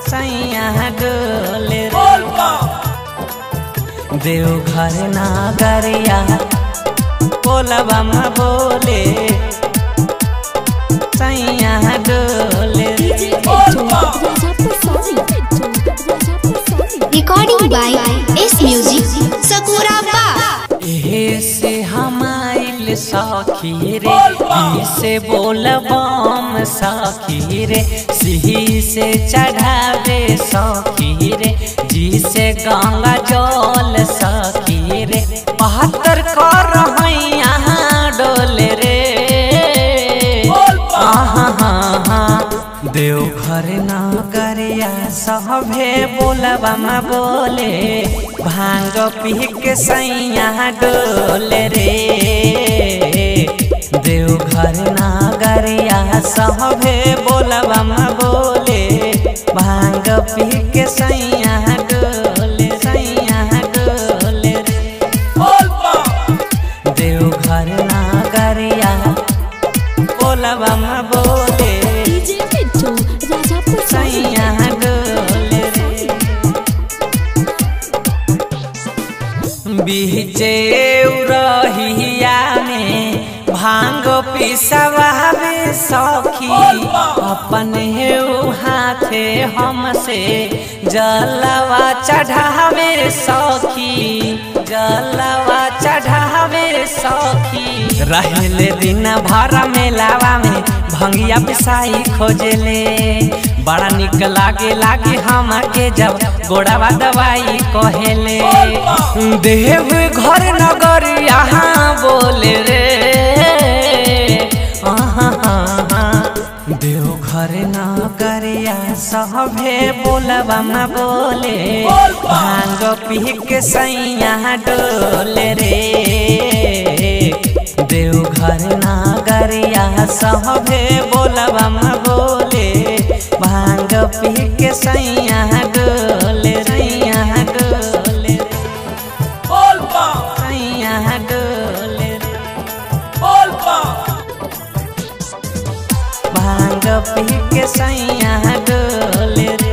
सैया डोले देवघर नागरिया बोलबा म बोले सैया डोले Recording by S Music Sakuraba. एहे से हमाइल सखी रे ई से बोलबम सखी रे सिही से चढ़ावे सखी रे जी से गंगा जल सखी रे बहत्तर कर यहाँ डोले रे देवघर नगरिया सभे बोलबा म बोले भांग पी के सैया डोले रे देवघर नगरिया सभे बोलबा म बोले भांग पी के सैया डोले सैया डोले रे देवघर नगरिया बोलबा म बोले सैया डोले रे बीचे रहिया में भांग पिसवावे सखी अपन हाथे हमसे जलवा चढ़ावे सखी जलवा चढ़ावे सखी रहले दिन भर मेलावा में भंगिया पिसाई खोजले बड़ा निक लागे लागे हमके जब गोड़ावा दवाई कहेले देव घर नगर यहाँ बोले रे देव घर नगरिया सभे बोलबा म बोले भांग पी के सैया डोले रे देवघर नगरिया सभे बोलबा म बोले भांग पी के सैया डोले सैया डोले सैया डोले भांग पी के सैया डोले रे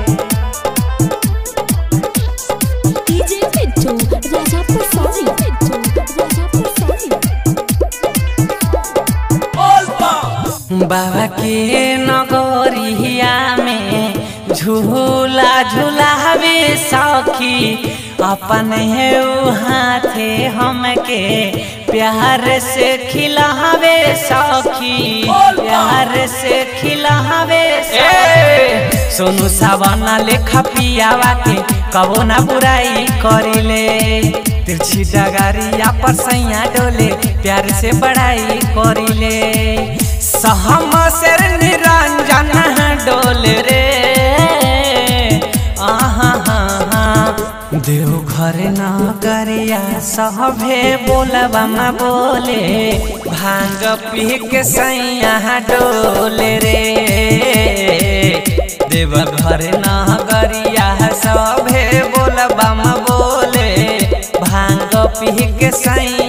बाबा के नगरिया में झूला झूलावे सखी अपन हाथे हमके प्यार से खिलावे सखी प्यार से खिलावे सखी सोनू सावना लेखा पियावा के कबो ना बुराई करिले तिरछी डगारिया पर सैया डोले प्यार से बड़ाई करिले सहम शेर निरंजन डोले रे आहा देवघर नगरिया सभे बोलबा म बोले भांग पी के सैया डोले रे देवघर नगरिया सभे बोलबा म बोले भांग पी के सैया